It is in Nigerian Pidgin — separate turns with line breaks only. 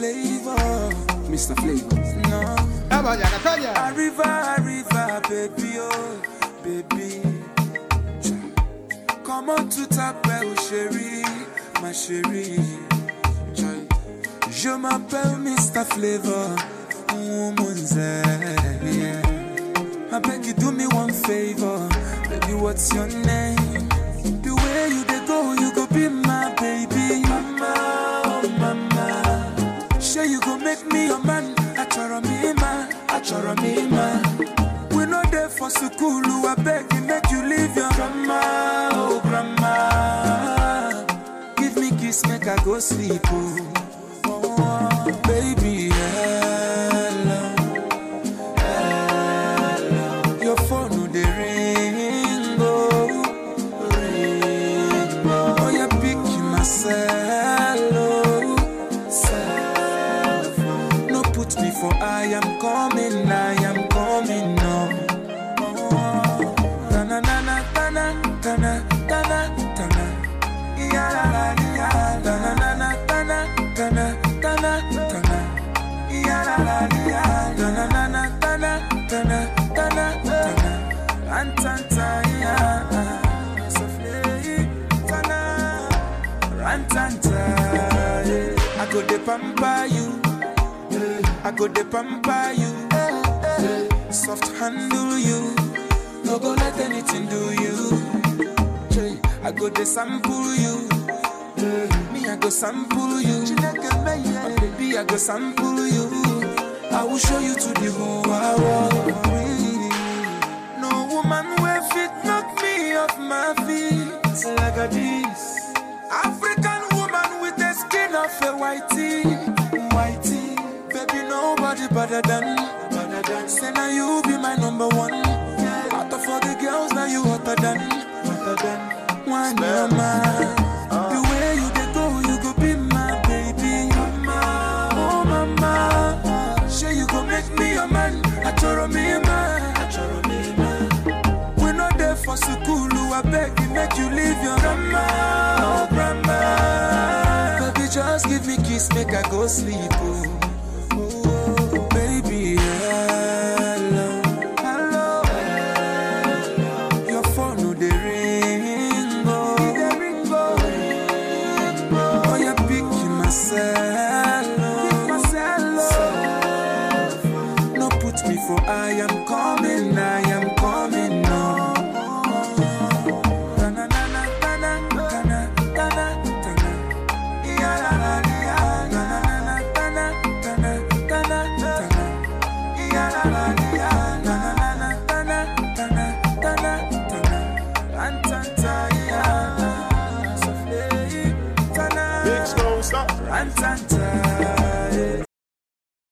Flavor, Mr. Flavor. No.
Vaya, Natalia.
Arriva, arriva, baby, oh, baby. Come on to t'appelle chérie, ma chérie. Joy. Je m'appelle Mr. Flavor, woman's yeah. I beg you do me one favor, baby. What's your name? The way you dey go, you go be my baby. Mama, oh mama. Sure you go make me your man. Achoro me ma, achoro me ma. We no there for school, I beg you make you leave your grandma, oh grandma. Give me kiss, make I go sleep, oh. oh baby, hello. Your phone no dey ring, oh, ring, oh. Oh, you pick myself, oh, self. No put me for I am coming, I am coming, no. Oh, tana, tana, tana, tana, tana, tana. Ya, la, la, ya. Tana, tana, tana, tana, tana, tana. Ya, la, la, ya. Tana, tana, tana, tana, tana, tana. Rantanta, ya. Sofle, tana. Rantanta, yeah. I go de pamper you. I go de pamper you. Soft handle you. No go let anything do you. I go de sample you. Me, I go sample you. My baby, I go sample you. I will show you to the whole world. No woman will fit knock me off my feet like a this. African woman with the skin of a whitey, whitey. Baby, nobody better than, better than. Say now you be my number one. Out of all the girls, now you hotter than, hotter than. One mama, the way you dey go, you go be my baby. Mama, oh mama, sure you go make me your man. Achoro me man, achoro me man. We no there for school, I beg you, make you leave your grandma, oh grandma. Baby, just give me kiss, make I go sleep, oh. Oh, baby, hello, hello, Your phone no dey ring, oh, dey ring, oh, ring, oh. Oh, you pick myself, oh, myself, oh. No put me for I am coming, I